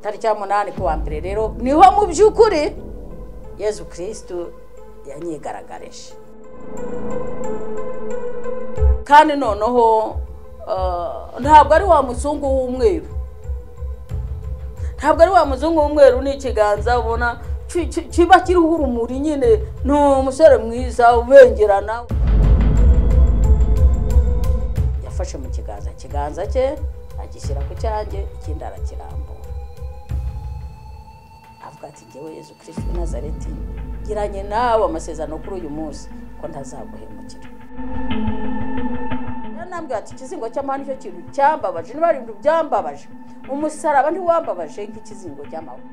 tariki ya munani ku wa mbere rero niho mu by'ukuri yezu kirisitu yanyigaragarije kandi noneho ntabwo ari wa muzungu w'umweru ntabwo ari wa muzungu w'umweru n'ikiganza ubona kiba kiriho urumuri nyine ni umusore mwiza ubengerana yafashe mu kiganza kiganza cye agishyira ku cyanjye ikindi arakirambura avuga ati ngewe yezu kirisiti nazareti giranye nawe amasezerano kuri uyu munsi ko ntazaguhemukira nambwira ati ikizingo cy'amahane nicyo kintu cyambabaje niba ari ibintu byambabaje umusaraba ntiwambabaje nk'ikizingo cy'amahane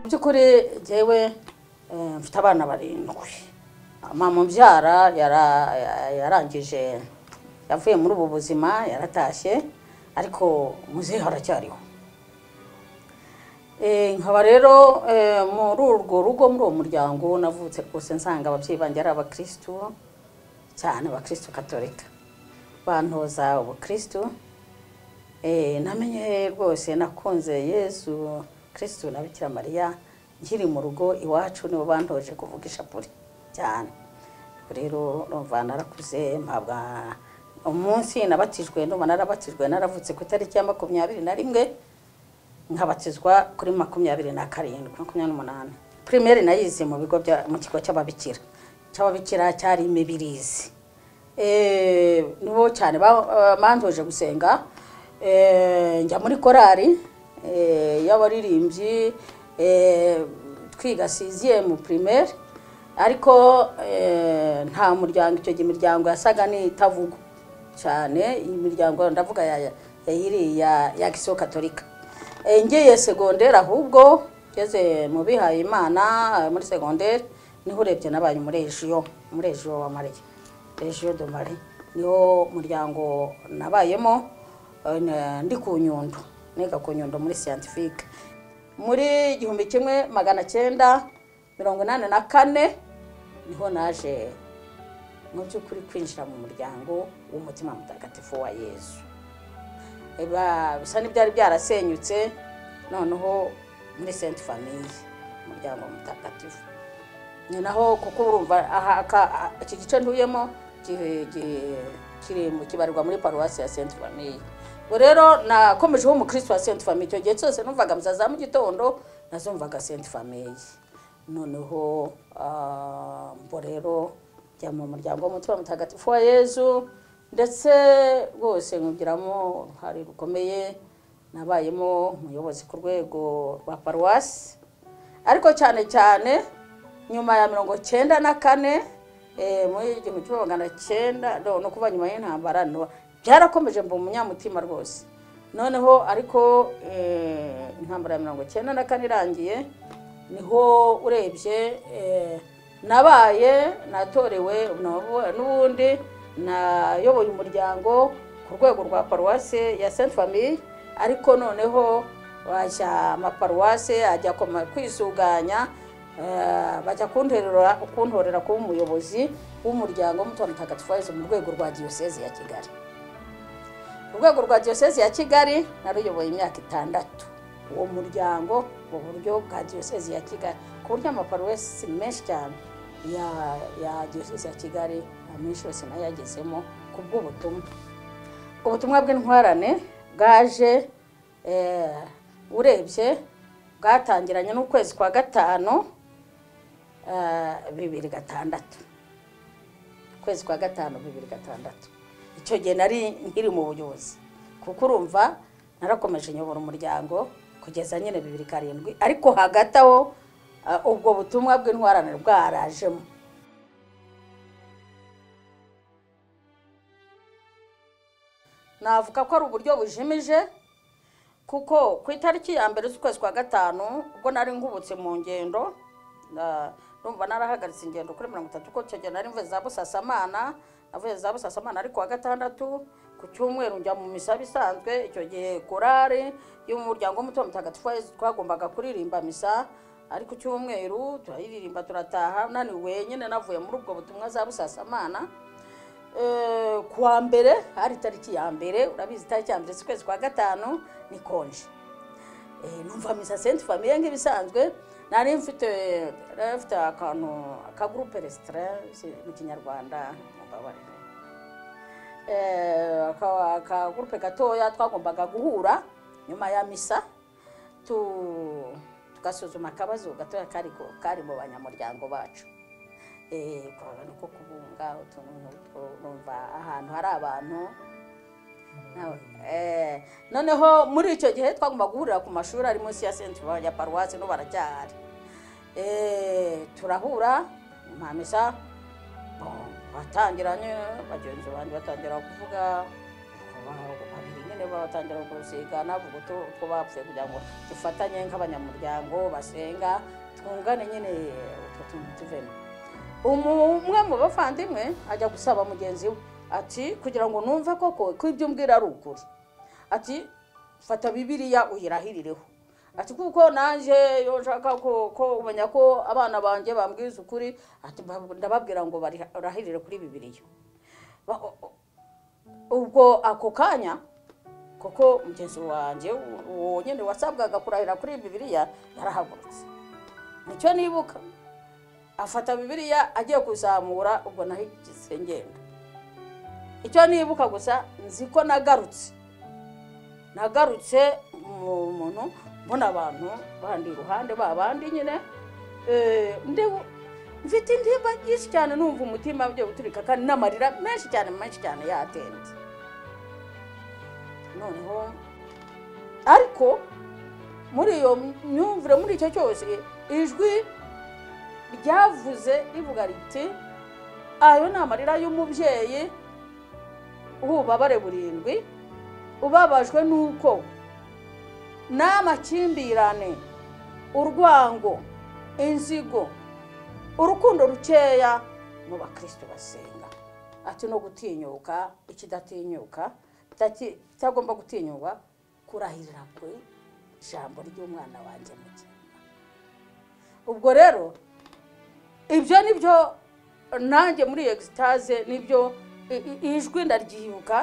mu by'ukuri ngewe mfite abana barindwi mama mbyara yarangije yavuye muri ubu buzima yaratashye ariko muzehe haracyariho nkaba rero muri urwo rugo muri uwo muryango navutse rwose nsanga ababyeyi banjye ari abakirisitu cyane abakirisitu katolika bantoza ubukirisitu namenye rwose nakunze yezu kirisitu na bikira mariya nkiri mu rugo iwacu nibo bantoje kuvuga ishapure cyane rero urumva narakuze mpabwa umunsi nabatijwe ndumva narabatijwe naravutse ku itariki ya makumyabiri na rimwe nkabatizwa kuri makumyabiri na karindwi makumyabiri n'umunani pirimeri nayize mu bigo mu kigo cy'ababikira cy'ababikira cyari imibirizi nibo cyane bantoje gusenga njya muri korari y'abaririmbyi twiga siziye mu pirimeri ariko nta muryango icyo gihe imiryango yasaga n'itavugwa cyane imiryango ndavuga yayiriya ya gisiyo katolika ngeye segonderi ahubwo ngeze mu bihaye imana muri segonderi niho urebye n'abantu muri rejiyo muri rejiyo wa mariya rejiyo do mari niho muryango nabayemo ndi ku nyundo niga ku nyundo muri siyantifike muri igihumbi kimwe magana cyenda mirongo inani na kane niho naje mu by'ukuri kwinjira mu muryango w'umutima mutagatifu wa yezu bisa n'ibyari byarasenyutse noneho muri senti famiye umuryango mutagatifu ni naho kuko urumva iki gice ntuyemo kibarirwa muri paruwasi ya senti famiye ubu rero nakomejeho umukristo wa senti famiye icyo gihe cyose numvaga misa za mu gitondo nazumvaga senti famiye noneho mbo rero njya mu muryango w'umutima mutagatifu wa yezu ndetse rwose nkugiramo uruhare rukomeye nabayemo umuyobozi ku rwego rwa paruwasi ariko cyane cyane nyuma ya mirongo cyenda na kane muri igihumbi kimwe magana cyenda no kuba nyuma y'intambara byarakomeje mba umunyamutima rwose noneho ariko intambara ya mirongo cyenda na kane irangiye niho urebye nabaye natorewe n'ubundi nayoboye umuryango ku rwego rwa paruwasi ya senti famiye ariko noneho bajya amaparuwasi ajya kwisuganya bajya kuntorera kuba umuyobozi w'umuryango w'umutungo mutagatifu wahize mu rwego rwa diyoseze ya kigali urwego rwa diyoseze ya kigali naruyoboye imyaka itandatu uwo muryango mu buryo bwa diyoseze ya kigali ku buryo amaparuwasi menshi cyane ya diyoseze ya kigali menshi yose nayo yagezemo ku bw'ubutumwa ubutumwa bw'intwarane bwaje urebye bwatangiranye n'ukwezi kwa gatanu bibiri gatandatu ukwezi kwa gatanu bibiri gatandatu icyo gihe nari nkiri mu buyobozi kuko urumva narakomeje nyobora umuryango kugeza nyine bibiri karindwi ariko hagati aho ubwo butumwa bw'intwarane bwarajemo navuga ko ari uburyo bujimije kuko ku itariki ya mbere z'ukwezi kwa gatanu ubwo nari ngubutse mu ngendo numva narahagaritse ingendo kuri mirongo itatu ko icyo gihe nari mvuye za busasamana navuye za busasamana ariko wa gatandatu ku cyumweru njya mu misa bisanzwe icyo gihe korari y'umuryango w'umutungo mutagatifu twagombaga kuririmba misa ariko cyumweru turayiririmba turataha naniwe nyine navuye muri ubwo butumwa za busasamana eh, ku wa mbere hari itariki ya mbere urabizi itariki ya mbere z'ukwezi kwa gatanu ni konje Eh, numva misa senti famiye nk'ibisanzwe nari mfite nari mfite akantu akagurupe resitara mu kinyarwanda mumbabarire Eh, aka- akagurupe gatoya twagombaga guhura nyuma ya misa tu- tugasuzuma akabazo gatoya kari ko- kari mu banyamuryango bacu Eh, kwabona uko kubunga utuntu nk'utwo numva ahantu hari abantu Nawe, eh, noneho muri icyo gihe twagomba guhurira ku mashuri ari munsi ya senti ya paruwasi no baracyahari Eh, turahura mpamisa batangira bagenzi banjye batangira kuvuga ba- babiri nyine batangira gusigana bavuga utu- utwo bapfuye kugira ngo dufatanye nk'abanyamuryango basenga twungane nyine utwo tuntu tuvemo Umu- umwe mu bavandimwe ajya gusaba mugenzi we ati kugira ngo numve koko ko ibyo umbwira ari ukuri ati fata bibiliya uyirahirireho ati kuko nanjye iyo nshaka ko ko umenya ko abana banjye bambwiza ukuri ati mba- ndababwira ngo barahirire kuri bibiliya Ba- o- o- ubwo ako kanya kuko mugenzi wanjye uwo nyine wasabwaga kurahira kuri bibiliya yarahagurutse nicyo nibuka afata bibiliya agiye kuzamura ubwo nahigise ngenda icyo nibuka gusa nzi ko nagarutse nagarutse mu muntu mbona abantu bandi iruhande ba bandi nyine eh, ndebu- mfite intimba nyinshi cyane numva umutima ugiye guturika kandi n'amarira menshi cyane menshi cyane yatemze noneho ariko muri iyo myumvire muri icyo cyose ijwi ryavuze rivuga riti ayo ni amarira y'umubyeyi ububabare burindwi ubabajwe n'uko n'amakimbirane urwango inzigo urukundo rukeya mu bakristo basenga ati no gutinyuka ikidatinyuka itaki- itagomba gutinyuka kurahirira ku ijambo ry'umwana wanjye mu gihe ubwo rero ibyo ni byo nanjye muri egisitaze nibyo i- i- ijwi ndaryiyuka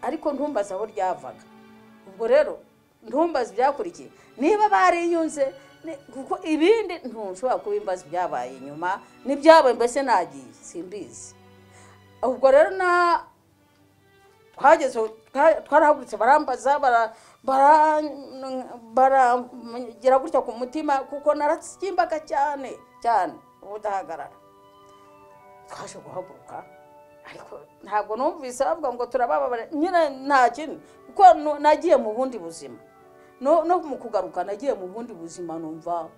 ariko ntumbaze aho ryavaga ubwo rero ntumbaze ibyakurikiye niba bariyunze ni- kuko ibindi ntushobora kuba imbaza ibyabaye inyuma n'ibyabaye mbese nagiye simbizi ubwo rero na twageze twa- twarahagurutse barambaza bara- bara- barangira gutya ku mutima kuko naratsimbaga cyane cyane ubudahagarara twaje guhaguruka ariko ntabwo numvise bavuga ngo turabababare nyine nta kindi kuko nu- nagiye mu bundi buzima no no mu kugaruka nagiye mu bundi buzima numva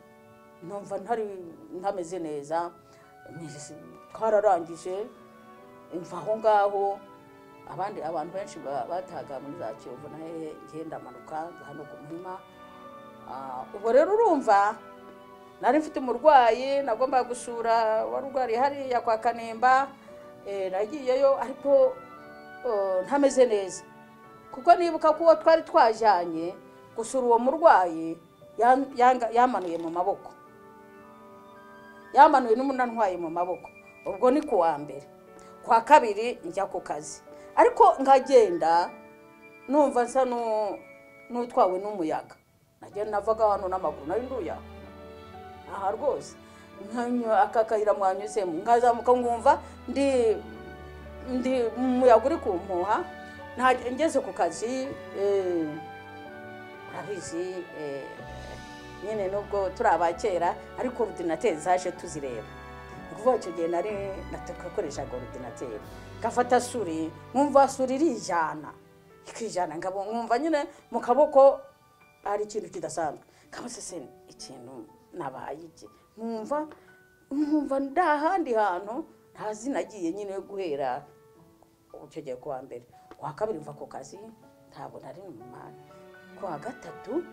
numva ntari ntameze neza twararangije imva aho ngaho abandi abantu benshi ba- batahaga muri za kiyovu na hehe ngenda amanuka nza hano ku muhima Ah, ubwo rero urumva nari mfite umurwayi nagombaga gusura wari urwariye hariya kwa kanemba Eh, nagiyeyo ariko eh, ntameze neza kuko nibuka ko uwo twari twajyanye gusura uwo murwayi yan- yanga- yamanuye mu maboko yamanuwe n'umunantwaye mu maboko ubwo ni ku wa mbere kwa kabiri njya ku kazi ariko nkagenda numva nsa n'u- n'utwawe n'umuyaga nagenda navaga hano n'amaguru nari nduye aho. aha rwose nkanywa aka kayira mwanyuzemo nkazamuka nkumva ndi ndi umuyaga uri kumpuha nta- ngeze ku kazi eh, urabizi eh, nyine nubwo turi abakera ariko orudinateri zaje tuzireba ni ukuvuga icyo gihe nari natakoreshaga orudinateri ngafata suri nkumva suri irijyana ikijyana ngabo nkumva nyine mu kaboko ari ikintu kidasanzwe kabose se ikintu nabaye iki nkumva nkumva nda ahandi hantu ntazi nagiye nyine guhera icyo gihe kuwa mbere kuwa kabiri mva ku kazi ntabwo nari mu mari kuwa gatatu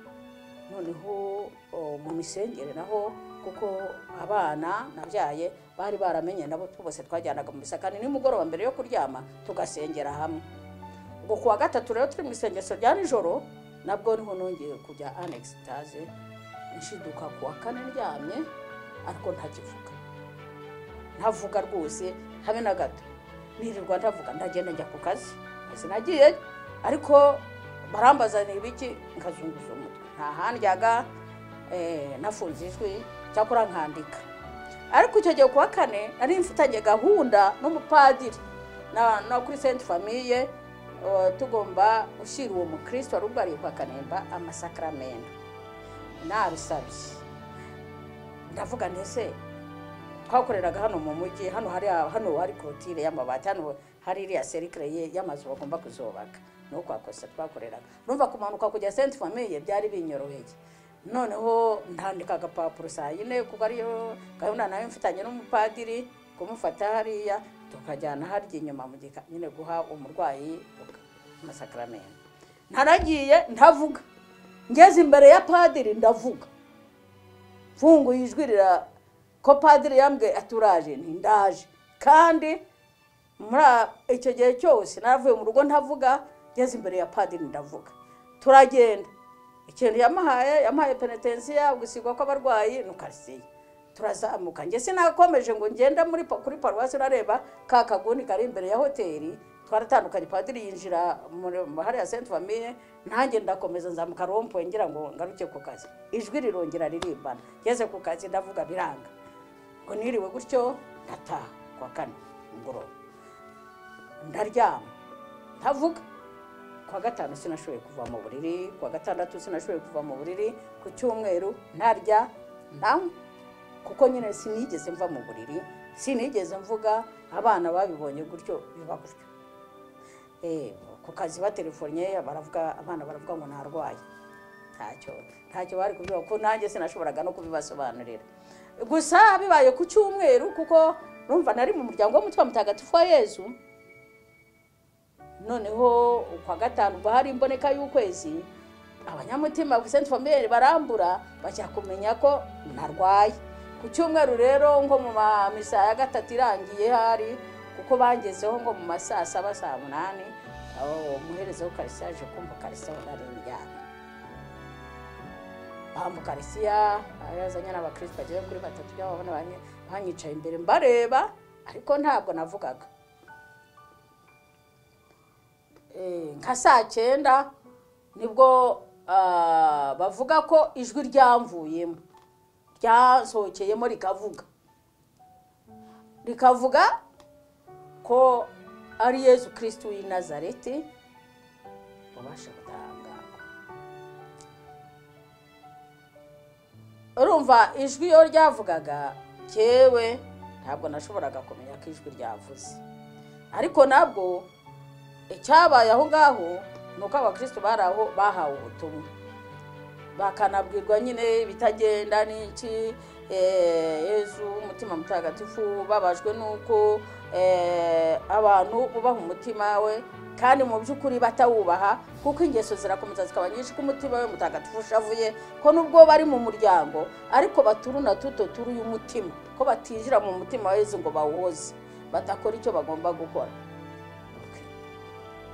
noneho o, mu misengere naho kuko abana nabyaye bari baramenye nabo bose twajyanaga mu misakani nimugoroba mbere yo kuryama tugasengera hamwe ubwo kuwa gatatu rero turi mu isengesho rya nijoro nabwo niho nongeye kujya anexitaze nshiduka kuwa kane ndyamye ariko ntakivuga ntavuga rwose habe na gato nirirwa ndavuga ndagenda njya ku kazi sinagiye ariko barambaza ni ibiki nkazunguza umutwe nta handyaga eh, nafunze ijwi cyakora nkandika ariko icyo gihe ku wa kane nari mfitanye gahunda n'umupadiri na, na kuri sainte famille eh, tugomba gushyira uwo mukristo wari ubwariye kwa kanemba amasakramentu nabisabye ndavuga ndese twakoreraga hano mu mujyi hano hari hano hari korotire y'amabati hano hari iriya serikire ye- y'amazu bagomba kuzubaka ni kwa kosa twakoreraga numva kumanuka kujya senti famiye byari binyoroheye noneho ntandika agapapuro saa yine kuko ariyo gahunda nayo mfitanye n'umupadiri kumufata hariya tukajyana harya inyuma mu gika nyine guha umurwayi amasakaramentu ntaragiye ntavuga ngeze imbere ya padiri ndavuga mfunguye ijwi rira ko padiri yambwiye ati uraje nti ndaje kandi muri a- icyo gihe cyose naravuye mu rugo ntavuga ngeze imbere ya padiri ndavuga turagenda ikintu yamuhaye yamuhaye penetensiya gusigwa kw'abarwayi ni ukaritsiye turazamuka njye sinakomeje ngo ngenda muri pa- kuri paruwasi nareba ka kaguni kari imbere ya hoteli twaratandukanye padiri yinjira muri mu- hariya senti famiye nanjye ndakomeza nzamuka rompuwe ngira ngo ngaruke ku kazi ijwi rirongera ririmbana ngeze ku kazi ndavuga biranga ngo niriwe gutyo ndataha ku wa kane mugoroba ndaryama ntavuga ku wa gatanu sinashoboye kuva mu buriri ku wa gatandatu sinashoboye kuva mu buriri ku cyumweru ntarya ntanywa kuko nyine sinigeze mva mu buriri sinigeze mvuga abana babibonye gutyo biba gutyo Eh, ku kazi batelefonye baravuga abana baravuga ngo ntarwaye ntacyo ntacyo bari kubivuga kuko nanjye sinashoboraga no kubibasobanurira gusa bibaye ku cyumweru kuko numva nari mu muryango w'umutima mutagatifu wa yezu noneho kwa gatanu ubwo hari imboneka y'ukwezi abanyamutima ku senti famille barambura bajya kumenya ko narwaye ku cyumweru rero ngo mu mamisa ya gatatu irangiye hari kuko bangezeho ngo mu ma saa saba saa munani aho umuherezo w'ukarisi yaje kumva karisi aho nari ndyamye bambu karisiya yazanye n'abakristo bageze kuri batatu by'ababona banyi- banyicaye imbere mbareba ariko ntabwo navugaga Eh, nka saa cyenda nibwo ah, bavuga ko ijwi ryamvuyemo ryasohokeyemo rikavuga rikavuga ko ari yezu kirisitu w'i nazareti ubasha gutangaza urumva ijwi iyo ryavugaga cyewe ntabwo nashoboraga kumenya ko ijwi ryavuze ariko nabwo icyabaye aho ngaho ni uko abakristo bari aho bahawe ubutumwa bakanabwirwa nyine ibitagenda n'iki eh, yezu umutima mutagatifu babajwe n'uko eh, abantu bubaha umutima we kandi mu by'ukuri batawubaha kuko ingeso zirakomeza zikaba nyinshi ko umutima we mutagatifu ushavuye ko nubwo bari mu muryango ariko baturuna tuto turu y'umutima ko batinjira mu mutima wa yezu ngo bawuhoze badakora icyo bagomba gukora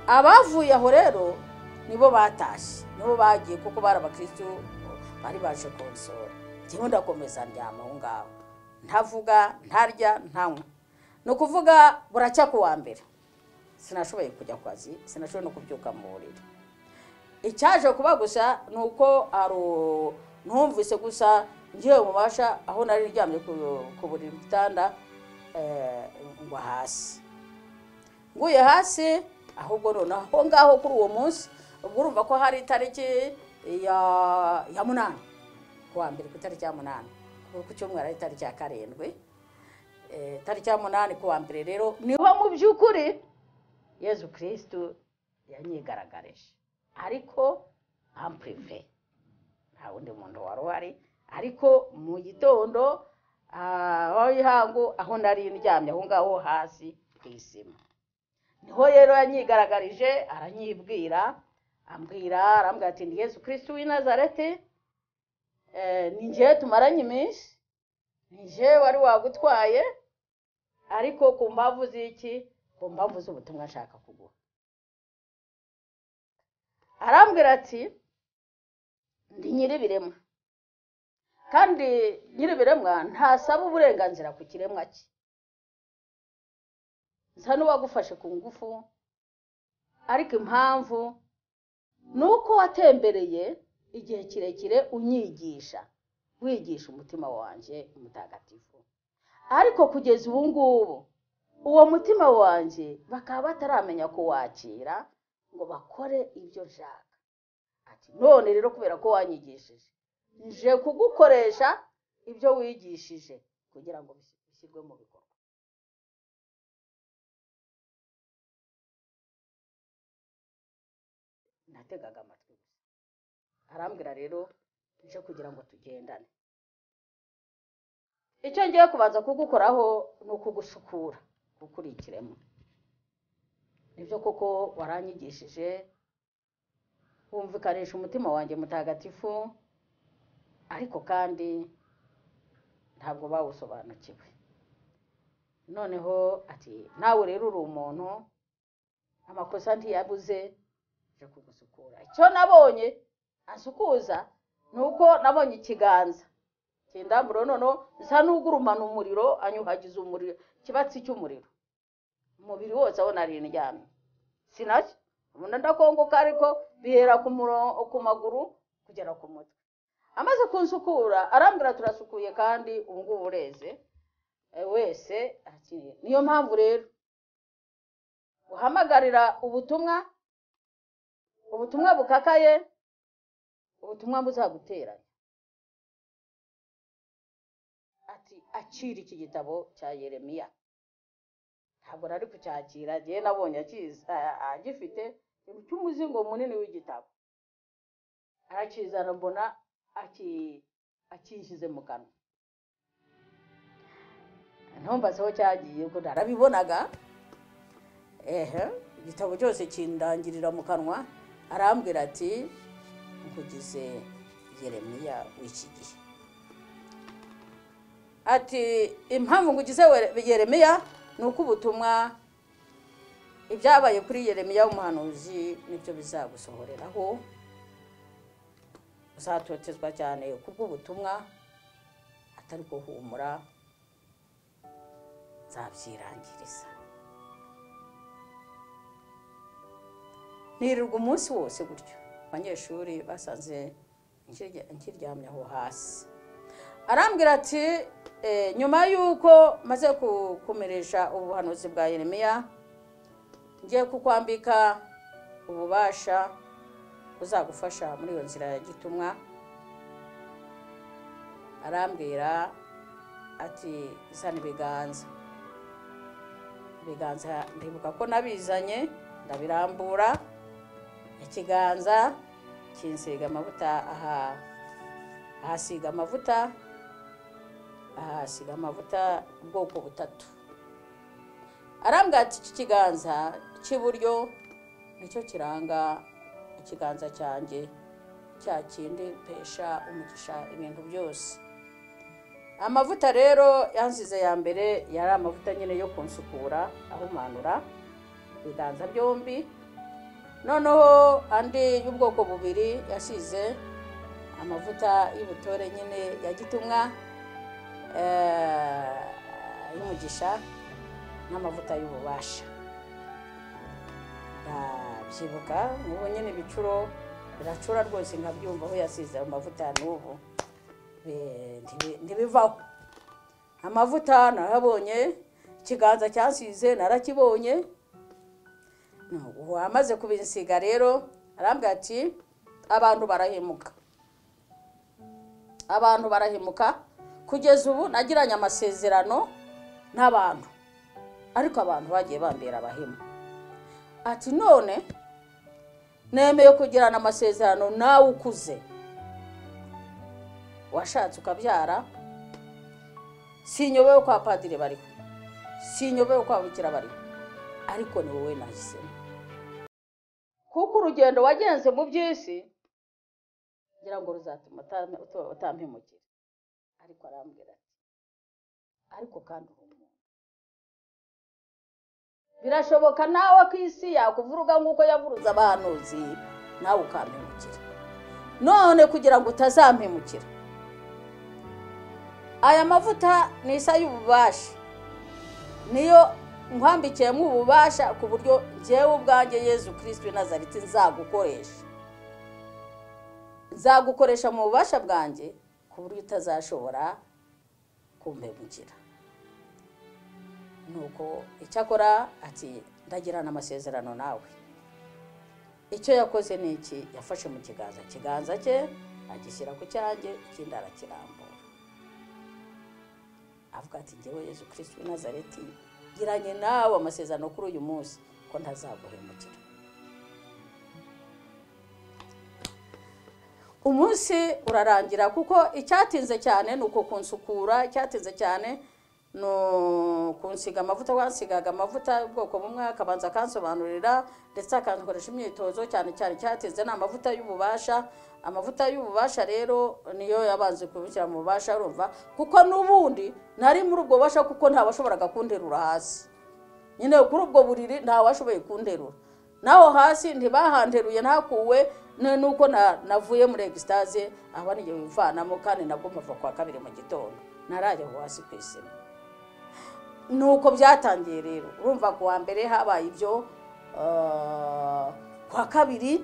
abavuye aho rero nibo batashye nibo bagiye kuko bari abakirisitu bari baje konsora njyewe ndakomeza ndyama aho ngaho ntavuga ntarya ntanywa ni ukuvuga buracya ku wa mbere sinashoboye kujya ku kazi sinashoboye no kubyuka mu buriri icyaje kuba gusa ni uko aro- numvise gusa ngewe mubasha aho nari ryamye ku- ku buriri ku gitanda eh, ngwa hasi nguye hasi ahubwo noneho aho ngaho kuri uwo munsi ubwo urumva ko hari itariki ya ya munani ku wa mbere ku itariki ya munani ku cyumweru ari itariki ya karindwi Eh, itariki ya munani ku wa mbere rero niho mu by'ukuri yezu kirisitu yanyigaragarije ariko ampurive nta wundi muntu wari uhari ariko mu gitondo ah, aho ihangu aho nari ndyamye aho ngaho hasi ku isima niho rero yanyigaragarije aranyibwira ambwira arambwira ati ni yesu kirisitu w'i nazareti eh, ni njyewe tumaranye iminsi ni njyewe wari wagutwaye ariko ku mbavu z'iki ku mbavu z'ubutumwa nshaka kuguha arambwira ati ndi nyir'ibiremwa kandi nyir'ibiremwa ntasaba uburenganzira ku kiremwa cye nsa n'uwagufashe ku ngufu ariko impamvu ni uko watembereye igihe kirekire unyigisha wigisha umutima wanjye mutagatifu ariko kugeza ubu ngubu uwo mutima wanjye bakaba bataramenya kuwakira ngo bakore ibyo nshaka ati none rero kubera ko wanyigishije nje kugukoresha ibyo wigishije kugira ngo bishyirwe mu bikorwa nategaga amatwi gusa arambwira rero nje kugira ngo tugendane icyo ngiye kubanza kugukoraho ni ukugusukura gukurikiremo nibyo koko waranyigishije wumvikanisha umutima wanjye mutagatifu ariko kandi ntabwo bawusobanukiwe noneho ati nawe rero uri umuntu amakosa ntiyabuze nje kugusukura icyo nabonye asukuza ni uko nabonye ikiganza kindamburo noneho nsa n'ugurumana umuriro anyuhagiza umuriro ikibatsi cy'umuriro umubiri wose aho nari ndyamye sinacyo ubundi ndakongoka ariko bihera ku maguru kugera ku mutwe amaze kunsukura arambwira turasukuye kandi ubu ngubu ureze wese niyo mpamvu rero uhamagarira ubutumwa ubutumwa bukakaye ubutumwa buzaguteranya ati acira iki gitabo cya yeremiya ntabwo nari kucyakira ngewe nabonye agifite cy'umuzingo munini w'igitabo arakizana mbona akishyize mu kanwa ntumbaze aho cyagiye kuko narabibonaga ehe igitabo cyose kindangirira mu kanwa arambwira ati nkugize yeremiya w'iki gihe ati impamvu ngugize yeremiya ni uko ubutumwa ibyabaye kuri yeremiya w'umuhanuzi nibyo bizagusohoreraho uzatotezwa cyane ku bw'ubutumwa atari guhumura nzabyirangiriza nirirwa umunsi wose gutyo abanyeshuri basanze nkiryamye aho hasi arambwira ati nyuma y'uko maze kumeresha ubuhanuzi bwa yeremiya ngiye kukwambika ububasha uzagufasha muri iyo nzira ya gitumwa arambwira ati zana ibiganza ibiganza ndibuka ko nabizanye ndabirambura ikiganza kinsiga amavuta aha ahasiga amavuta ahasiga amavuta ubwoko butatu arambwira ati iki kiganza cy'iburyo nicyo kiranga ikiganza cyanjye cya kindi pesha umugisha ibintu byose amavuta rero yansize ya mbere yari amavuta nyine yo kunsukura ahumanura ibiganza byombi noneho andi y'ubwoko bubiri yasize amavuta y'ubutore nyine ya gitumwa y'umugisha n'amavuta y'ububasha ndabyibuka n'ubu nyine ibicuro biracura rwose nkabyumva aho yasize amavuta n'ubu ntibivaho amavuta narabonye ikiganza cyasize narakibonye wamaze kubisiga rero arambwira ati abantu barahemuka abantu barahemuka kugeza ubu nagiranye amasezerano n'abantu ariko abantu bagiye bambera abahemu ati none nemeye kugirana amasezerano nawe ukuze washatse ukabyara sinyobewe kwa padiri bariho sinyobewe kwa bukira bariho ariko ni wowe nahisemo kuko urugendo wagenze mu by'isi ngira ngo ruzatuma utampemukira ariko arambwira ati ariko kandi uri umuntu birashoboka nawe ku isi yakuvuruga nk'uko yavuruza abahanuzi nawe ukampemukira none kugira ngo utazampemukira aya mavuta ni isa y'ububasha niyo nkwambikiyemo ububasha ku buryo ngewe ubwanjye yezu kirisiti nazariti nzagukoresha nzagukoresha mu bubasha bwanjye ku buryo utazashobora kumpemukira nuko icyakora ati ndagirana amasezerano nawe icyo yakoze ni iki yafashe mu kiganza ikiganza cye agishyira ku cyanjye ikindi arakirambura avuga ati ngewe yezu kirisiti nazareti giranye nawe amasezerano kuri uyu munsi ko ntazaguhemukira umunsi urarangira kuko icyatinze cyane ni uko kunsukura icyatinze cyane ni ukunsiga amavuta wansigaga amavuta y'ubwoko bumwe akabanza akansobanurira ndetse akankoresha imyitozo cyane cyane icyatinze ni amavuta y'ububasha amavuta y'ububasha rero niyo yabanze kubishyira mu bubasha urumva kuko n'ubundi nari muri ubwo bubasha kuko ntawashoboraga kunterura hasi nyine kuri ubwo buriri ntawashoboye kunterura naho hasi ntibahanteruye ntakuwe nuko navuye muri egisitaze aho n'igihe wivanamo kandi nabwo mpava kwa kabiri mu gitondo narajya hasi ku isima nuko byatangiye rero urumva ku wa mbere habaye ibyo kwa kabiri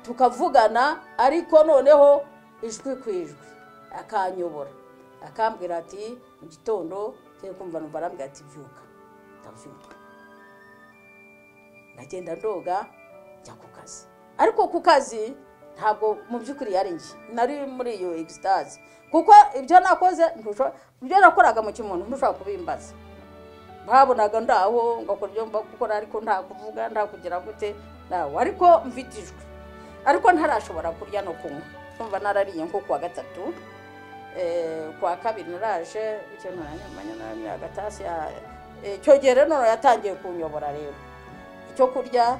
tukavugana ariko noneho ijwi ku ijwi akanyobora akambwira ati mu gitondo turi kumva numva arambwira ati byuka ndabyuka ndagenda ndoga njya ku kazi ariko ku kazi ntabwo mu by'ukuri yari njye nari muri iyo egisitazi kuko ibyo nakoze ibyo nakoraga mu kimuntu ntushobora kubimbaza babonaga ndaho ngakora ibyo mba gukora ariko nta kuvuga nta kugira gute nawe ariko mfite ijwi ariko ntarashobora kurya no kunywa kumva narariye nko kuwa gatatu kuwa kabiri naraje icyo ntaranyamanya naramye agatasi icyo gihe rero yatangiye kunyobora rero icyo kurya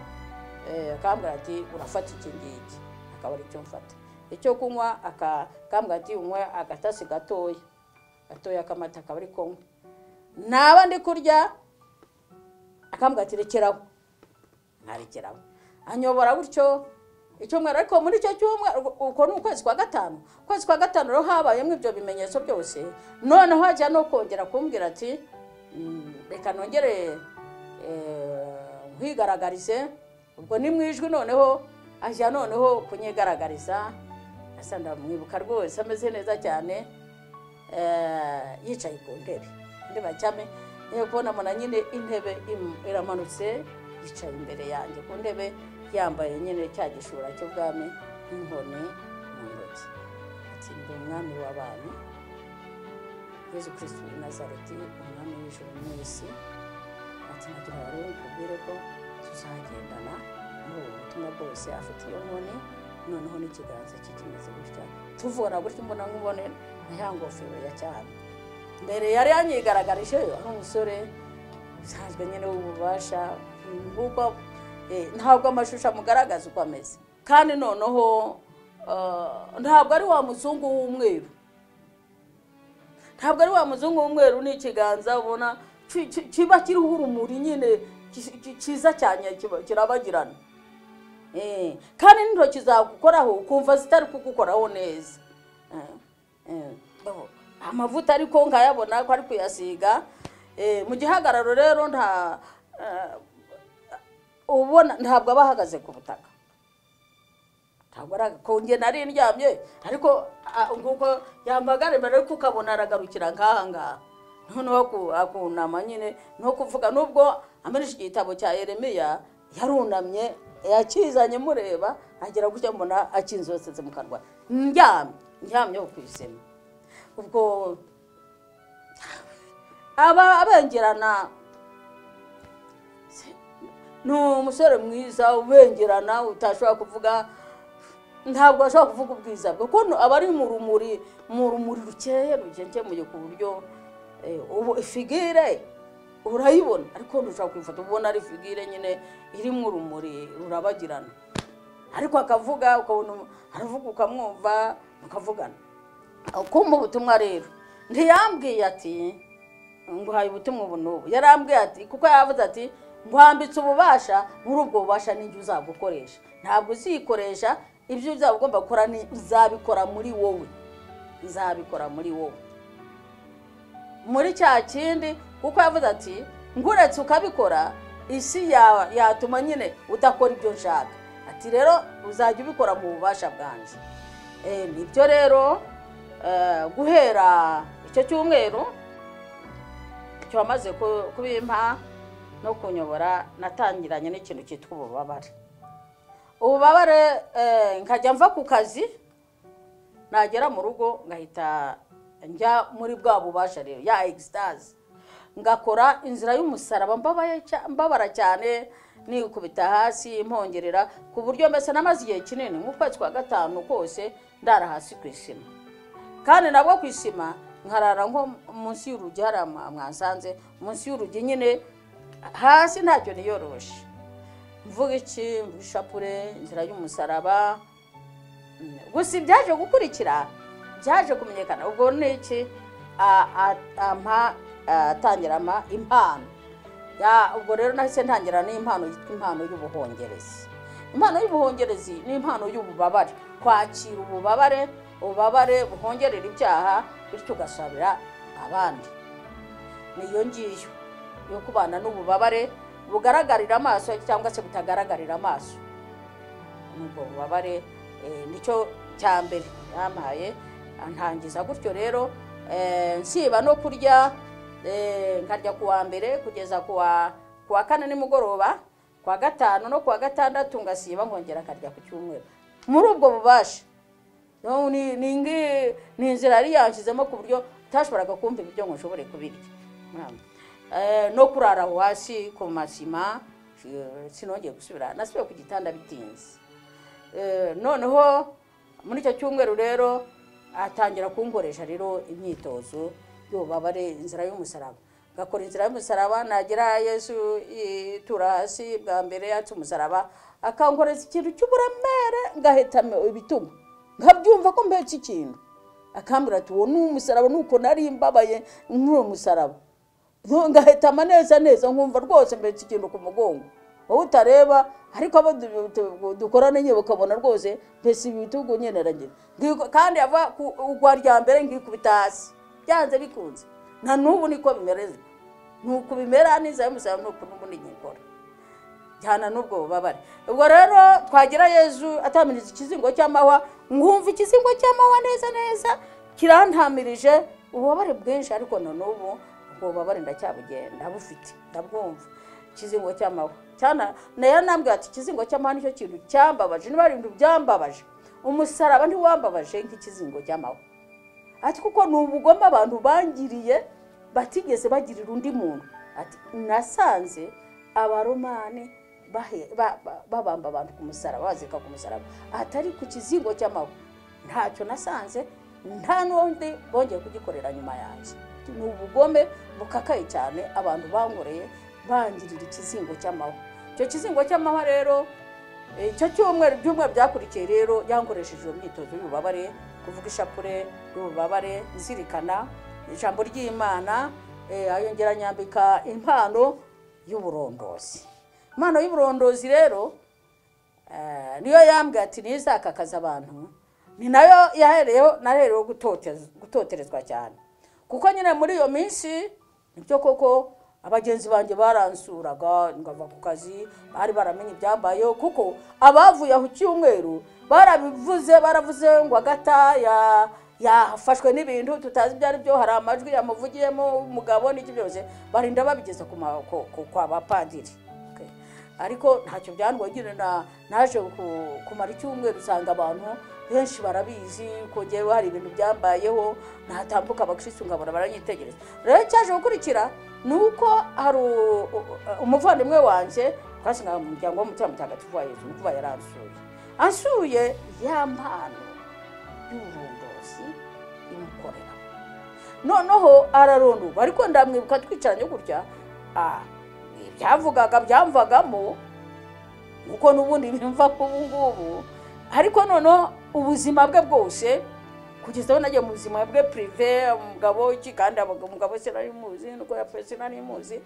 akambwira ati urafata iki ngiki akaba ari cyo mfata icyo kunywa akambwira ati unywe agatasi gatoya gatoya k'amata akaba ari kunywa naba ndi kurya akambwira ati rekeraho nkarekeraho anyobora gutyo icyumweru ariko muri icyo cyumweru uko ni ukwezi kwa gatanu ukwezi kwa gatanu rero habayemo ibyo bimenyetso byose noneho hajya no kongera kumbwira ati reka nongere nkwigaragarize ubwo ni mu ijwi noneho ajya noneho kunyigaragariza asa ndamwibuka rwose ameze neza cyane yicaye ku ntebe undi bacyame niyo kubonamo na nyine intebe iramanutse yicaye imbere yanjye ku ntebe yambaye nyine cya gishura cy'ubwami n'inkoni mu ntoki ati ndi umwami w'abantu yezu kirisiti w'i nazareti umwami w'ijoro n'isi ati nagira ngo nkubwire ko tuzagendana muri ubu butumwa bwose afite iyo nkoni noneho n'ikiganza cye kimeze gutya tuvura gutya imbona nkubone na ya ngofero ya cyane mbere yari yanyigaragaje ari umusore usanzwe nyine w'ububasha kuko ntabwo amashusho amugaragaza uko ameze kandi noneho ntabwo ari wa muzungu w'umweru ntabwo ari wa muzungu w'umweru n'ikiganza ubona kiba kiriho urumuri nyine cyiza cyane kirabagirana kandi n'intoki zagukoraho ukumva zitari kugukoraho neza amavuta ariko nkayabona ko ari kuyasiga mu gihagararo rero nta ubona ntabwo aba ahagaze ku butaka ntabwo arakonge nari ndyamye ariko nguko yambaga mbere ariko ukabona aragarukira nk'aha ngaha noneho akunama nyine no kuvuga nubwo amarisha igitabo cya Yeremiya yarunamye yakizanye mureba agera gutya mbona akinzosetse mu kanwa ndyamye ndyamye ku isima ubwo aba abengerana ni umusore mwiza ubengerana utashobora kuvuga ntabwo ashobora kuvuga ubwiza bwe kuko aba ari mu rumuri mu rumuri rukeye rugenkemuye ku buryo ubu figire urayibona ariko ntushobora kuyifata ubona ari figire nyine irimo urumuri rurabagirana ariko akavuga ukabona aravuga ukamwumva mukavugana ukumva ubutumwa rero ntiyambwiye ati nguhaye ubutumwa ubu n'ubu yarambwiye ati kuko yavuze ati nguhambitse ububasha muri ubwo bubasha n'ibyo uzagukoresha ntabwo uzikoresha ibyo uzaba ugomba gukora uzabikora muri wowe uzabikora muri wowe muri cya kindi kuko yavuze ati nguretse ukabikora isi ya- yatuma nyine udakora ibyo nshaka ati rero uzajya ubikora mu bubasha bwanjye Eh, nibyo rero eh, guhera icyo cyumweru cyamaze ku- kubimpa no kunyobora natangiranye n'ikintu cyitwa ububabare ububabare eh, nkajya mva ku kazi nagera mu rugo ngahita njya muri bwa bubasha rero ya egisitazi ngakora inzira y'umusaraba mbabaye cya- mbabara cyane nikubita hasi mpongerera ku buryo mbese namaze igihe kinini nk'ukwezi kwa gatanu kose ndara hasi ku isima kandi nabwo ku isima nkarara nko munsi y'urugi hariya mwa- mwasanze munsi y'urugi nyine hasi ntacyo niyoroshe mvuga iki mvuga ishapure inzira y'umusaraba gusa ibyaje gukurikira byaje kumenyekana ubwo ni iki A- a- ampa atangira ampa impano Ya- ubwo rero nahise ntangira n'impano yitwa impano y'ubuhongerezi impano y'ubuhongerezi ni impano y'ububabare kwakira ububabare ububabare buhongerera ibyaha bityo ugasabira abandi niyo ngiyo yo kubana n'ububabare bugaragarira amaso cyangwa se butagaragarira amaso nubwo bubabare eh, nicyo cya mbere yampaye antangiza gutyo rero eh, nsiba no kurya eh, nkarya ku wa mbere kugeza ku wa ku wa kane nimugoroba ku wa gatanu no ku wa gatandatu ngasiba nkongera akarya ku cyumweru muri ubwo bubasha No, ni ni ingi- ni inzira yari yanshyizemo ku buryo utashoboraga kumva ibiryo ngo nshobore kubirya Mama. Eh, no kurara aho hasi ku masima eh, sinongeye gusubira nasubiye ku gitanda bitinze Eh, noneho muri icyo cyumweru rero atangira kunkoresha rero imyitozo y'ububabare inzira y'umusaraba ngakora inzira y'umusaraba nagera yesu itura hasi bwa mbere yatse umusaraba akankoreza ikintu cy'uburemere ngahita ibituma nkabyumva ko mbetse ikintu akambwira ati uwo ni umusaraba nuko nari mbabaye nk'uwo musaraba No, ngahita amaneza neza nkumva rwose mbese ikintu ku mugongo wowe utareba ariko abo du- du- dukorana nyine ukabona rwose mbese ibitugu nyine aragira Ngiku- kandi ava ku ugwa rya mbere ngikubita hasi byanze bikunze na n'ubu niko bimereze ni uku bimera n'iza y'umusaraba ni uku n'ubu nigikora cyane n'ubwo bubabare ubwo rero twagira yezu atamirije ikizingo cy'amahwa nkumva ikizingo cy'amahwa neza neza kirantamirije ububabare bwinshi ariko na n'ubu ubwo bubabare ndacyabugenda ndabufite ndabwumva ikizingo cy'amahwa cyane nayo nambwira ati ikizingo cy'amahwa nicyo kintu cyambabaje niba ari ibintu byambabaje umusaraba ntiwambabaje nk'ikizingo cy'amahwa ati kuko ni ubugome abantu bangiriye batigeze bagirira undi muntu ati nasanze abaromani bahe- ba- ba- babamba abantu ku musaraba bazirika ku musaraba atari ku kizingo cy'amahwa ntacyo nasanze nta n'undi bongeye kugikorera nyuma yanjye ni ubugome bukakaye cyane abantu bankoreye bangirira ikizingo cy'amahwa icyo kizingo cy'amahwa rero icyo cyumweru ibyumweru byakurikiye rero yankoresheje iyo myitozo y'ububabare kuvuga ishapure y'ububabare nzirikana ijambo ry'imana eh, ayongera anyambika impano y'uburondozi impano y'uburondozi rero eh, niyo yambwiye ati ntizakakaza abantu ni nayo yahereyeho nahereyeho gutote- gutoterezwa cyane kuko nyine muri iyo minsi nibyo koko abagenzi banjye baransuraga ngava ku kazi bari baramenye ibyambayeho kuko abavuye aho icyumweru barabivuze baravuze ngo agata ya- yafashwe n'ibintu tutazi ibyo ari byo hari amajwi yamuvugiyemo umugabo n'ibyo byose barinda babigeza ku ma- ku- ku- kwa bapadiri Okay. ariko ntacyo byandwagire na naje ku- kumara icyumweru usanga abantu benshi barabizi ko njyewe hari ibintu byambayeho natambuka abakirisitu nkabona baranyitegereza rero cyaje gukurikira ni uko hari u- u- umuvandimwe wanjye twashingaga mu muryango w'umutima mutagatifu wa yesu kuba yari ansuye ansuye ya mpano y'uburondozi imukorera noneho ararondurwa ariko ndamwibuka twicaranye gutya ah, ibyavugaga byamvagamo kuko n'ubundi bimva ko ubu ngubu ariko noneho ubuzima bwe bwose kugeza aho nagiye mu buzima bwe pirive umugabo iki kandi abagabo- umugabo sinari muzi nuko yapfuye sinari muzi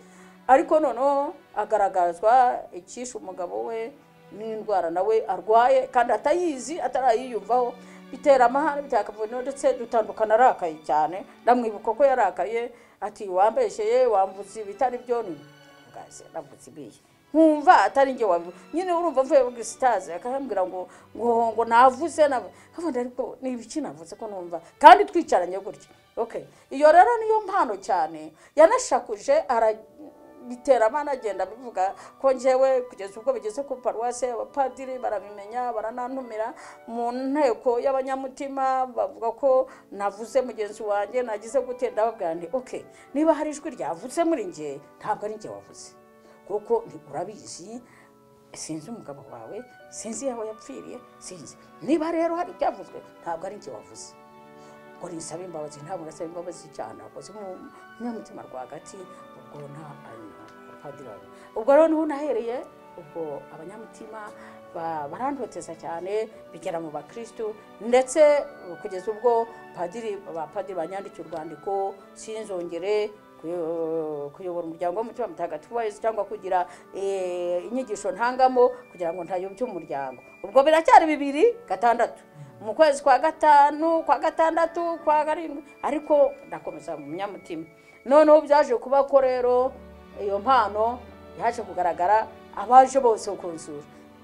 ariko noneho agaragazwa icyishe umugabo we n'indwara nawe arwaye kandi atayizi atarayiyumvaho bitera amahane bitera akavuyo ndetse dutandukana arakaye cyane ndamwibuka ko yarakaye ati wambesheye wambutse ibitari byo ni bwase navutse ibiye nkumva atari njye wabivuze nyine urumva mvuye muri sitazi akambwira ngo ngo ngo navuze na nkabona ariko ni ibiki navuze ko numva kandi twicaranye gutya okay iyo rero niyo mpano cyane yanashakuje arabitera abana agenda abivuga ko njyewe kugeza ubwo bigeze ku paruwasi abapadiri barabimenya baranantumira mu nteko y'abanyamutima bavuga ko navuze mugenzi wanjye nagize gute ndababwira nti okay niba hari ijwi ryavutse muri njye ntabwo ari njye wavuze kuko ni- urabizi sinzi umugabo wawe sinzi aho yapfiriye sinzi niba rero hari ibyavuzwe ntabwo ari njye wavuze ngo nisaba imbabazi ntabwo nasaba imbabazi cyane wakoze umunyamutima rwagati ubwo nta padiri wawe ubwo rero niho nahereye ubwo abanyamutima ba- barandoteza cyane bigera mu bakirisitu ndetse uh, kugeza ubwo padiri ba padiri banyandikiye urwandiko sinzongere kuyo- kuyobora umuryango w'umutima mutagatifu wa yesu cyangwa kugira eh, inyigisho ntangamo kugira ngo ntayobye umuryango ubwo biracyari bibiri gatandatu mu kwezi kwa gatanu kwa gatandatu kwa karindwi ariko ndakomeza mu munyamutima noneho byaje kuba ko rero iyo mpano yaje kugaragara abaje bose kunsura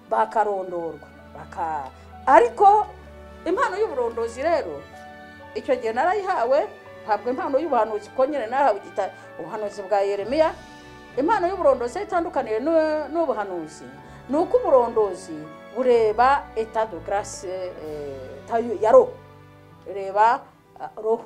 bakarondorwa baka ariko impano y'uburondozi rero icyo gihe narayihawe ntabwo impano y'ubuhanuzi kuko nyine nahawe igita ubuhanuzi bwa yeremiya impano y'uburondozi itandukaniye n'u- n'ubuhanuzi ni uko uburondozi bureba eta de grace eh, tayo- ya roho reba ah, roho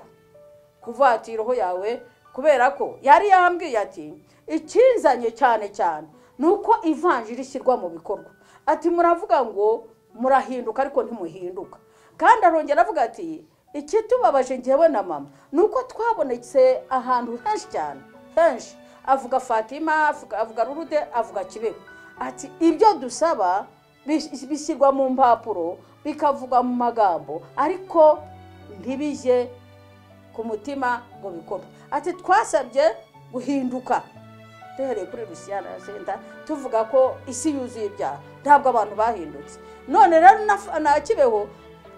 kuvuga ati roho yawe kubera ko yari yambwiye ati ikinzanye cyane cyane ni uko ivanjiri ishyirwa mu bikorwa ati muravuga ngo murahinduka ariko ntimuhinduka kandi arongera avuga ati ikitubabaje njyewe na mama ni uko twabonetse ahantu henshi cyane henshi avuga fatima avuga- avuga rurude avuga kibeho ati ibyo dusaba bis- bishyirwa mu mpapuro bikavugwa mu magambo ariko ntibije ku mutima ngo bikorwe ati twasabye guhinduka duhereye kuri rusiyana senta tuvuga ko isi yuzuye ibyaha ntabwo abantu bahindutse none rero na- na kibeho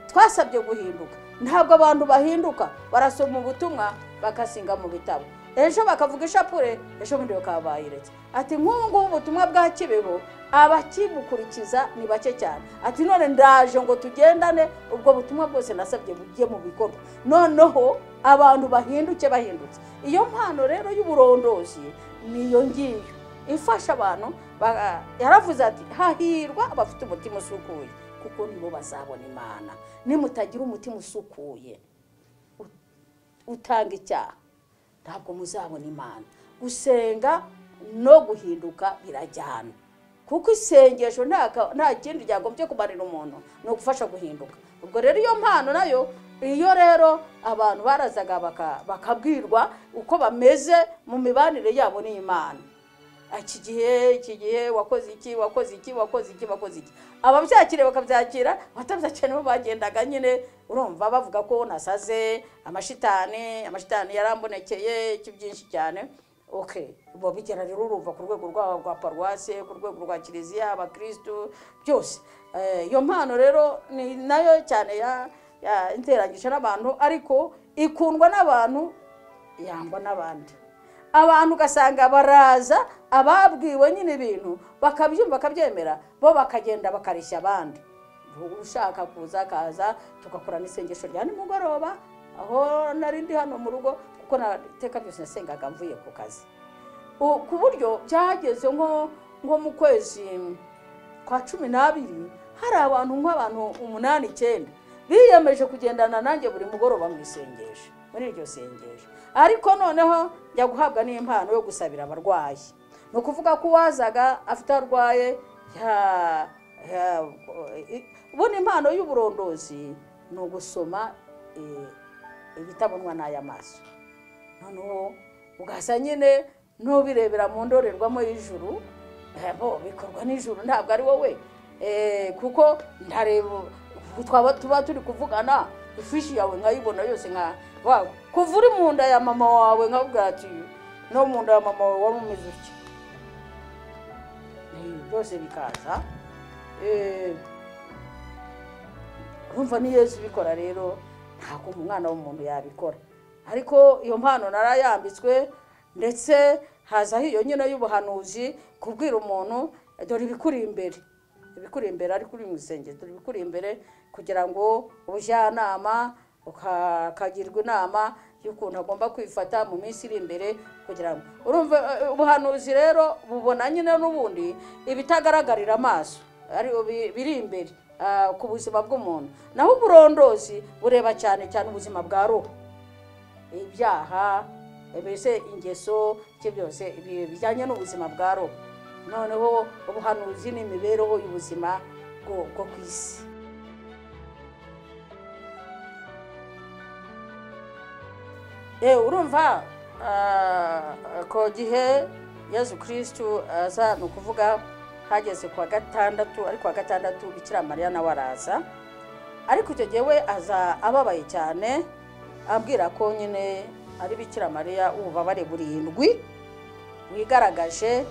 twasabye guhinduka ntabwo abantu bahinduka barasoma ubutumwa bakasinga mu bitabo ejo bakavuga ishapure ejo bundi bakaba bayiretse ati nk'ubu ngubu ubutumwa bwa kibeho abakibukurikiza ni bake cyane ati none ndaje ngo tugendane ubwo butumwa bwose nasabye bujye mu bikorwa noneho abantu bahinduke bahindutse iyo mpano rero y'uburondozi niyo ngiyo ifasha abantu ba- yaravuze ati hahirwa abafite umutima usukuye kuko nibo bazabona imana nimutagira umutima usukuye utanga icyaha ntabwo muzabona imana gusenga no guhinduka birajyana kuko isengesho nta ka- nta kindi ryagombye kumarira umuntu ni ugufasha guhinduka ubwo rero iyo mpano nayo iyo rero abantu barazaga baka- bakabwirwa uko bameze mu mibanire yabo n'imana iki gihe iki gihe wakoze iki wakoze iki wakoze iki wakoze iki ababyakira bakabyakira abatabyakira nibo bagendaga nyine urumva bavuga ko nasaze amashitani amashitani yarambonekeye iki byinshi cyane okay ubu bigera rero urumva ku rwego rwa- rwa paruwase ku rwego rwa kiliziya abakirisitu byose Eh, iyo mpano rero ni nayo cyane ya ya- interanyije n'abantu ariko ikundwa n'abantu yangwa n'abandi abantu ugasanga baraza ababwiwe nyine ibintu bakabyumva bakabyemera bo bakagenda bakareshya abandi ushaka kuza akaza tugakorana isengesho rya nimugoroba aho nari ndi hano mu rugo kuko na iteka byose nasengaga mvuye ku kazi U- ku buryo byageze nko nko mu kwezi kwa cumi n'abiri hari abantu nk'abantu umunani icyenda biyemeje kugendana nanjye buri mugoroba mu isengesho muri iryo sengesho ariko noneho njya guhabwa n'impano yo gusabira abarwayi ni ukuvuga ko uwazaga afite aho arwaye ya- ya- i- ubundi impano y'uburondozi ni ugusoma eh, ibitabonwa n'ay'amaso noneho ugasa nyine n'ubirebera mu ndorerwamo y'ijuru eh, bo bikorwa n'ijuru ntabwo ari wowe Eh, kuko ntareba twaba tuba turi kuvugana ifishi yawe nkayibona yose nka wawe kuva uri mu nda ya mama wawe nkabwira ati no mu nda ya mama wawe wari umeze utya Eh, byose bikaza Eh, urumva ni yesu ubikora rero ntabwo umwana w'umuntu yabikora ariko iyo mpano narayambitswe ndetse hazaho iyo nyine y'ubuhanuzi kubwira umuntu dore ibikuri imbere ibikuri imbere ariko uri mu isengero dore ibikuri imbere kugira ngo ubujyanama uka- ukagirwa inama y'ukuntu agomba kwifata mu minsi iri imbere kugira ngo urumva eh, ubuhanuzi rero bubona nyine n'ubundi ibitagaragarira amaso ari bi- biri imbere ah, ku buzima bw'umuntu naho uburondozi bureba cyane cyane ubuzima bwa roho ibyaha mbese ingeso ibyo byose ibi- bijyanye n'ubuzima bwa roho noneho ubuhanuzi n'imibereho y'ubuzima bwo bwo ku isi Eh, urumva ah, ku gihe yesu kirisitu aza ni ukuvuga hageze ku wa gatandatu ariko kuwa gatandatu bikira mariya nawe araza ariko icyo gihe we aza ababaye cyane abwira ko nyine ari bikira mariya ububabare burindwi wigaragaje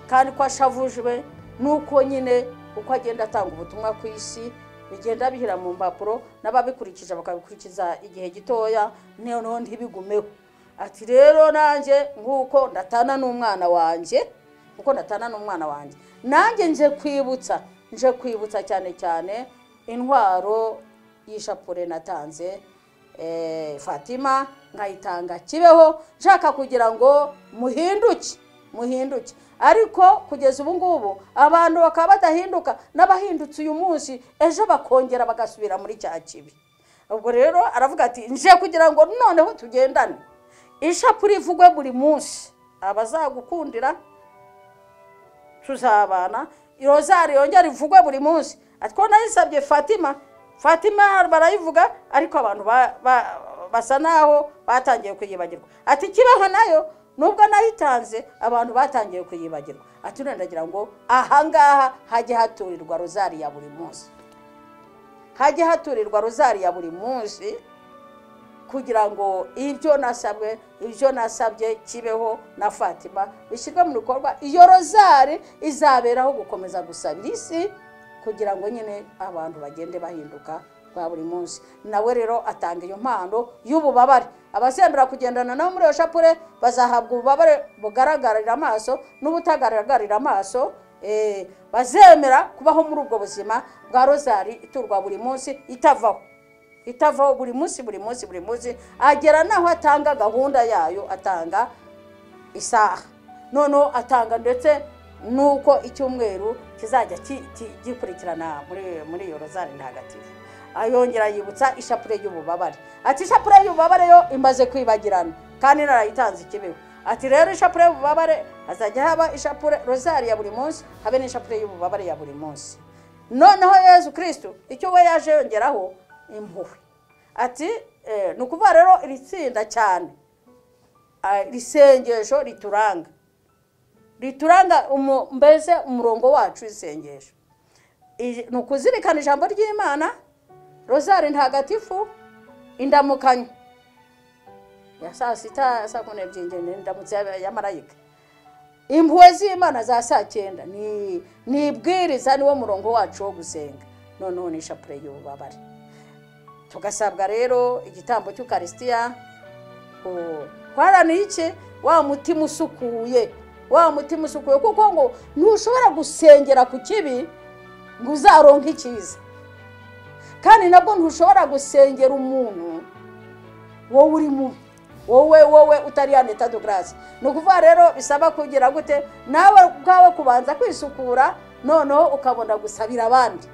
kandi ko ashavujwe n'uko nyine uko agenda atanga ubutumwa ku isi bigenda bihira mu mpapuro n'ababikurikije bakabikurikiza igihe gitoya noneho ntibigumeho ati rero nanjye nk'uko ndatana n'umwana wanjye nk'uko ndatana n'umwana wanjye nanjye nje kwibutsa nje kwibutsa cyane cyane intwaro y'ishapure natanze eh, fatima nkayitanga kibeho nshaka kugira ngo muhinduke muhinduke ariko kugeza ubu ngubu abantu bakaba badahinduka n'abahindutse uyu munsi ejo bakongera bagasubira muri cya kibi ubwo rero aravuga ati nje kugira ngo noneho tugendane ishapure ivugwe buri munsi abazagukundira tuzabana rozari yongera ivugwe buri munsi ariko nayisabye fatima fatima barayivuga ariko abantu ba- ba- basa naho batangiye kuyibagirwa ati kibeho nayo nubwo nayitanze abantu batangiye kuyibagirwa ati none ndagira ngo ahangaha hajye haturirwa rozari ya buri munsi hajye haturirwa rozari ya buri munsi kugira ngo ibyo nasabwe ibyo nasabye kibeho na fatima bishyirwe mu bikorwa iyo rozari izaberaho gukomeza gusabira isi kugira ngo nyine abantu bagende bahinduka bwa buri munsi nawe rero atanga iyo mpano y'ububabare abasembera kugendana nabo muri iyo shapure bazahabwa ububabare bugaragarira amaso n'ubutagaragarira amaso eh, bazemera kubaho muri ubwo buzima bwa rozari iturwa buri munsi itavaho itavaho buri munsi buri munsi buri munsi agera n'aho atanga gahunda yayo atanga isaha noneho atanga ndetse n'uko icyumweru kizajya ki- ki- gikurikirana muri muri iyo rozari ntagatifu ayongera yibutsa ishapure y'ububabare ati ishapure y'ububabare yo imaze kwibagirana kandi narayitanze ikibeho ati rero ishapure y'ububabare hazajya haba ishapure rozari ya buri munsi habe n'ishapure y'ububabare ya buri munsi noneho yesu kirisitu icyo we yaje yongeraho impuhwe ati eh, ni ukuvuga rero iri tsinda cyane ah, iri sengesho rituranga rituranga umu- mbese umurongo wacu w'isengesho Iri- ni ukuzirikana ijambo ry'imana rozari ntagatifu indamukanyo ya saa sita saa kumi n'ebyiri ngende indamutso ya- ya marayika impuhwe z'imana za saa cyenda ni ni ibwiriza niwo murongo wacu wo gusenga noneho ni ishapure y'ububabare tugasabwa rero igitambo cy'ukarisitiya ku- guharanira iki wa mutima usukuye wa mutima usukuye kuko ngo ntushobora gusengera ku kibi ngo uzaronke icyiza kandi nabwo ntushobora gusengera umuntu wowe uri mubi wowe wowe utari ya neta de grace ni ukuvuga rero bisaba kugira gute nawe ubwawe kubanza kwisukura noneho ukabona gusabira abandi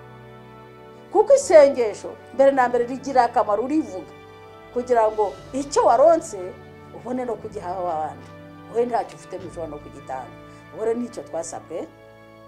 kuko isengesho mbere na mbere rigira akamaro urivuga kugira ngo icyo waronse ubone no kugiha abandi wowe ntacyo ufite ntushobora no kugitanga ubwo rero nicyo twasabwe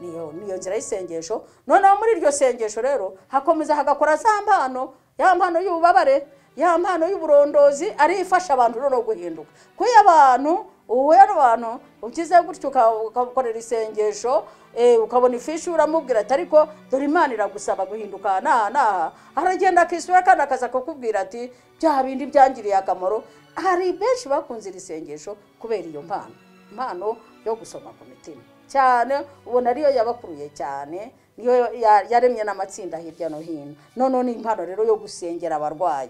niyo niyo nzira y'isengesho noneho muri iryo sengesho rero hakomeza hagakora za mpano ya mpano y'ububabare ya mpano y'uburondozi ariyo ifasha abantu rero guhinduka ko iyo abantu uhuye n'abantu ukize gutyo uka- ukamukorera isengesho eh, ukabona ifishi uramubwira ati ariko dore imana iragusaba guhinduka aha n'aha n'aha aragenda akisura kandi akaza kukubwira ati bya bindi byangiriye akamaro hari benshi bakunze iri sengesho kubera iyo mpano impano yo gusoma ku mitima cyane ubona ariyo yabakuruye cyane niyo ya- yaremye n'amatsinda hirya no hino noneho ni impano rero yo gusengera abarwayi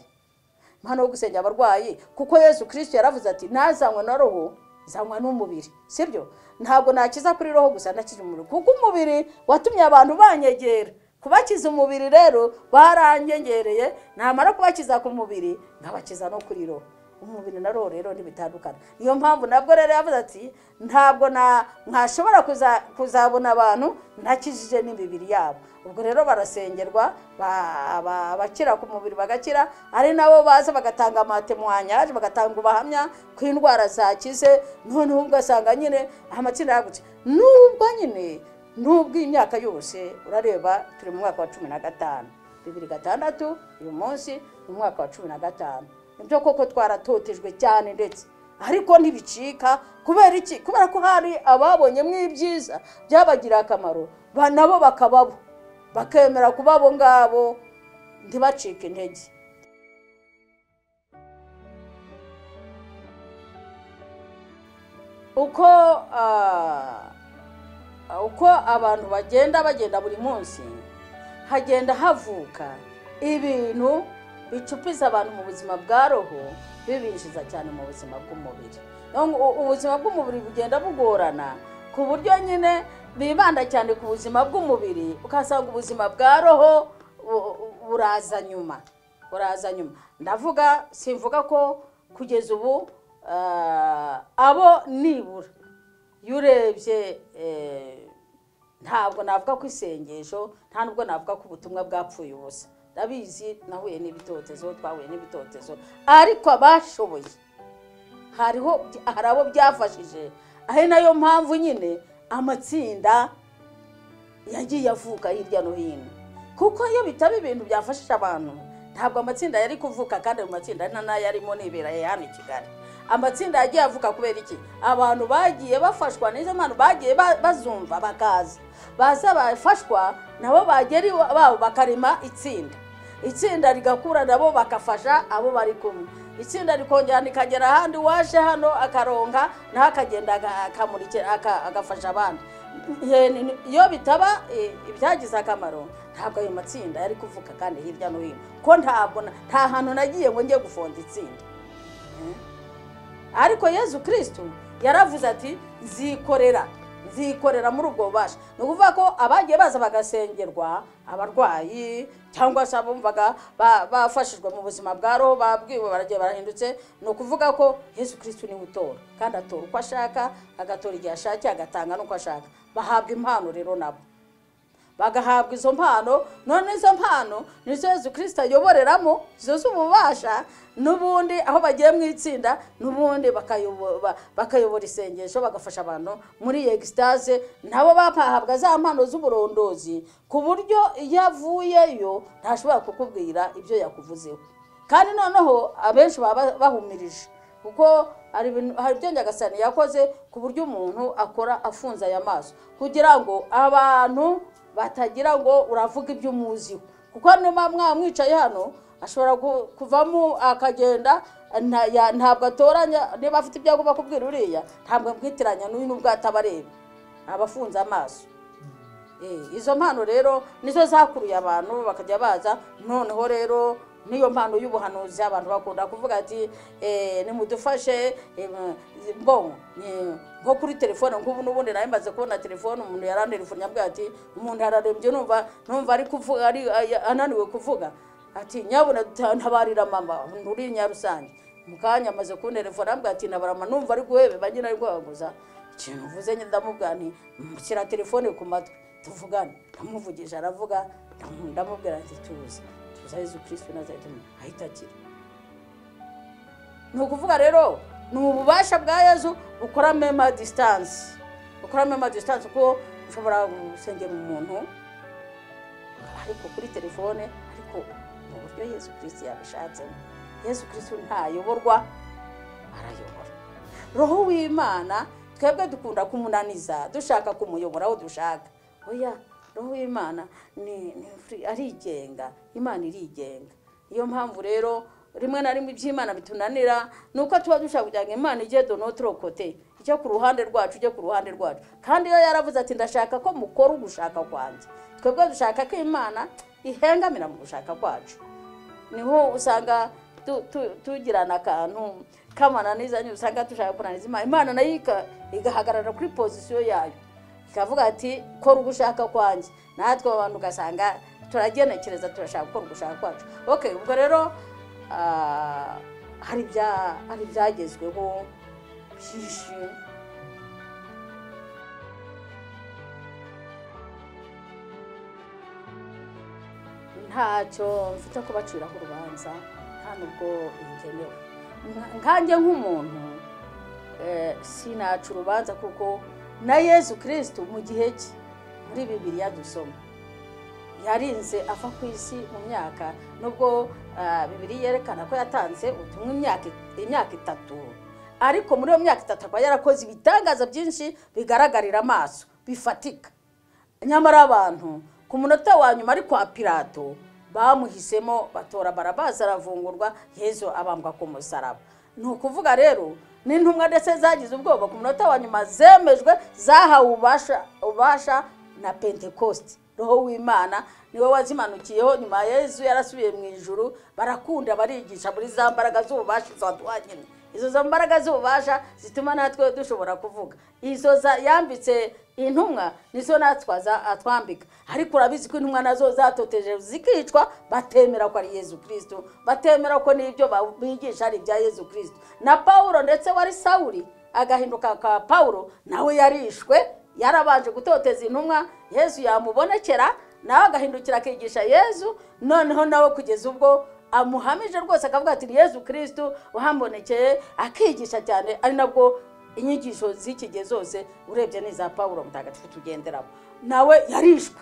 hano wo gusengera abarwayi kuko yesu kirisiti yaravuze ati ntazanywe na roho zanywa n'umubiri sibyo ntabwo nakiza kuri roho gusa nakiza umubiri kuko umubiri watumye abantu banyegera kubakiza umubiri rero baranyengereye namara kubakiza ku mubiri nkabakiza no kuri roho umubiri na roho rero ntibitandukana niyo mpamvu nabwo rero yavuze ati ntabwo ntashobora kuzabona abantu ntakijije n'imibiri yabo ubwo rero barasengerwa abakira ku mubiri bagakira ari nabo baza bagatanga amatemwanyaje bagatanga ubuhamya ko indwara zakize noneho ugasanga nyine amatsinda yagutse nubwo nyine nubwo iyi myaka yose urareba turi mu mwaka wa cumi na gatanu bibiri gatandatu uyu munsi ni umwaka wa cumi na gatanu nibyo koko twaratotejwe cyane ndetse ariko ntibicika kubera iki kubera ko hari ababonyemo ibyiza byabagiriye akamaro ba- nabo bakababo bakemera kuba abo ngabo ntibacike intege uko ah, uko abantu bagenda bagenda buri munsi hagenda havuka ibintu bicupiza abantu mu buzima bwa roho bibinjiza cyane mu buzima bw'umubiri Niyo ngo u- ubuzima bw'umubiri bugenda bugorana ku buryo nyine bibanda cyane ku buzima bw'umubiri ukasanga ubuzima bwa roho bu- buraza nyuma buraza nyuma ndavuga simvuga ko kugeza ubu ah, abo nibura iyo urebye eh, ntabwo navuga ko isengesho nta nubwo navuga ko ubutumwa bwapfuye ubusa ndabizi nahuye n'ibitotezo twahuye n'ibitotezo ariko abashoboye hariho hari abo byafashije ari nayo mpamvu nyine amatsinda yagiye avuka hirya no hino kuko iyo bitaba ibintu byafashije abantu ntabwo amatsinda yari kuvuka kandi ayo matsinda ari n'ayo arimo nibereye hano i kigali amatsinda yagiye avuka kubera iki abantu bagiye bafashwa n'izo mpano bagiye ba- bazumva bakaza baza bafashwa nabo bagera iwabo bakarema itsinda itsinda rigakura nabo bakafasha abo bari kumwe itsinda rikongera rikagera ahandi uwaje hano akaronka nawe akagenda aga- akamurikira aka- agafasha abandi Ye- ni- ni- iyo bitaba eh, ibyagize akamaro ntabwo ayo matsinda yari kuvuka kandi hirya no hino ko ntabwo na- nta hantu nagiye ngo njye gufonda itsinda Eh? ariko yezu kirisitu yaravuze ati nzikorera nzikorera muri ubwo bubasha ni ukuvuga ko abagiye baza bagasengerwa abarwayi cyangwa se abumvaga ba- bafashijwe mu buzima bwa roho babwiwe baragiye barahindutse ni ukuvuga ko yezu kirisitu niwe utora kandi atora uko ashaka agatora igihe ashakiye agatanga n'uko ashaka bahabwa impano rero nabo bagahabwa izo mpano none izo mpano nizo yezu kirisita ayoboreramo izo z'ububasha n'ubundi aho bagiye mu itsinda n'ubundi bakayobo- ba- bakayobora isengesho bagafasha abantu muri egisitaze nabo bahabwa za mpano z'uburondozi ku buryo iyo avuyeyo ntashobora kukubwira ibyo yakuvuzeho kandi noneho abenshi baba bahumirije kuko hari ibintu- hari ibyo nyagasani yakoze ku buryo umuntu akora afunze aya maso kugira ngo abantu batagira ngo uravuga ibyo umuziho kuko niba mwamwicaye hano ashobora ku- kuvamo akagenda nta- ya- ntabwo atoranya niba afite ibyo agomba kubwira uriya ntabwo amwitiranya n'uyu n'ubwo atabareba aba afunze amaso Eh, izo mpano rero nizo zakuruye abantu bakajya baza noneho rero niyo mpano y'ubuhanuzi abantu bakunda kuvuga ati eh, nimudufashe eh, mbongo eh, nko kuri telefone nk'ubu n'ubundi nari maze kubona telefone umuntu yarandirifunye ambwira ati umuntu yararembye numva numva ari kuvuga ari ay- ananiwe kuvuga ati nyabuna duta- ntabarira mama nturi nyarusange mu kanya amaze kunterefona ambwira ati nabarama numva ari guhebeba nyine ari guhaguza ikintu uvuze nyine ndamubwira nti shyira telefone ku matwi tuvugane ndamuvugije aravuga ndamu- ndamubwira nti tuza tuza yezu kirisitu nazareti ahita akira ni ukuvuga rero ni ububasha bwa yezu bukora mema disitansi bukora mema disitansi kuko ushobora gusengera umuntu ariko kuri telefone ariko mu buryo yezu kirisitu yabishatsemo yezu kirisitu ntayoborwa arayobora roho w'imana twebwe dukunda kumunaniza dushaka kumuyobora aho dushaka oya roho w'imana ni ni free, arigenga imana irigenga niyo mpamvu rero rimwe na rimwe iby'imana bitunanira ni uko tuba dushaka kugira ngo imana ijye donotoro kote ijye ku ruhande rwacu ijye ku ruhande rwacu kandi iyo yaravuze ati ndashaka ko mukora ugushaka kwanjye twebwe dushaka ko imana ihengamira mu gushaka kwacu niho usanga tu- tu- tugirana akantu kamananizanye usanga dushaka kunaniza imana imana nayo ika- igahagarara kuri pozisiyo yayo ikavuga ati kora uba ushaka kwanjye natwe abantu ugasanga turagenekereza turashaka gukora ugushaka kwacu ok ubwo rero ah, hari ibya- hari ibyagezweho byinshi ntacyo mfite ko baciraho urubanza nta nubwo bikenewe nkanjye nk'umuntu eh, sinaca urubanza kuko na yesu kirisitu mu gihe cye muri bibiriya dusoma yarinze ava ku isi mu myaka nubwo ah, bibiri yerekana ko yatanze ubutumwa imyaka imyaka itatu ariko muri iyo myaka itatu akaba yarakoze ibitangaza byinshi bigaragarira amaso bifatika nyamara abantu ku munota wa nyuma ari kwa pirato bamuhisemo batora barabazi aravungurwa yezu abambwa ku musaraba ni ukuvuga rero n'intumwa ndetse zagize ubwoba ku munota wa nyuma zemejwe zahawe ububasha ububasha na pentekosti roho w'imana niwe wazimanukiyeho nyuma yezu yarasubiye mu ijuru barakunda barigisha muri za mbaraga z'ububasha zadwanyine izo za mbaraga z'ububasha zituma natwe dushobora kuvuga izo za yambitse intumwa nizo natwe aza- atwambika ariko urabizi ko intumwa nazo zatoteje zikicwa batemera ko ari yezu kirisito batemera ko n'ibyo ba- bigisha ari ibya yezu kirisito na pawulo ndetse wari sawuri agahinduka ka pawulo nawe yarishwe yarabanje gutoteza intumwa yezu yamubonekera nawe agahindukira akigisha yezu noneho nawe kugeza ubwo amuhamije rwose akavuga ati "Ni yezu kirisitu wahambonekeye akigisha cyane ari nabwo inyigisho z'iki gihe zose urebye n'iza pawulo mutagatifu tugenderaho nawe yarishwe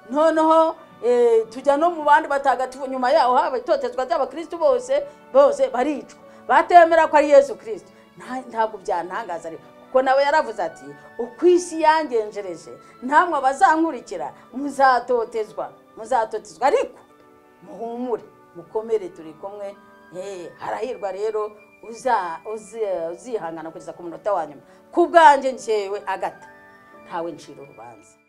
noneho eh, tujya no mu bandi batagatifu nyuma yaho haba itotezwa ry'abakirisitu bose bose baricwa batemera ko ari yezu kirisitu Nta- ntabwo byantangaza rero kuko nawe yaravuze ati uko isi yangenjereje ntamwe abazankurikira muzatotezwa muzatotezwa ariko muhumure mukomere turi kumwe Eh, harahirwa rero uza- uzi- uzihangana kugeza ku munota wa nyuma ku bwanjye ngewe agata ntawe ncira urubanza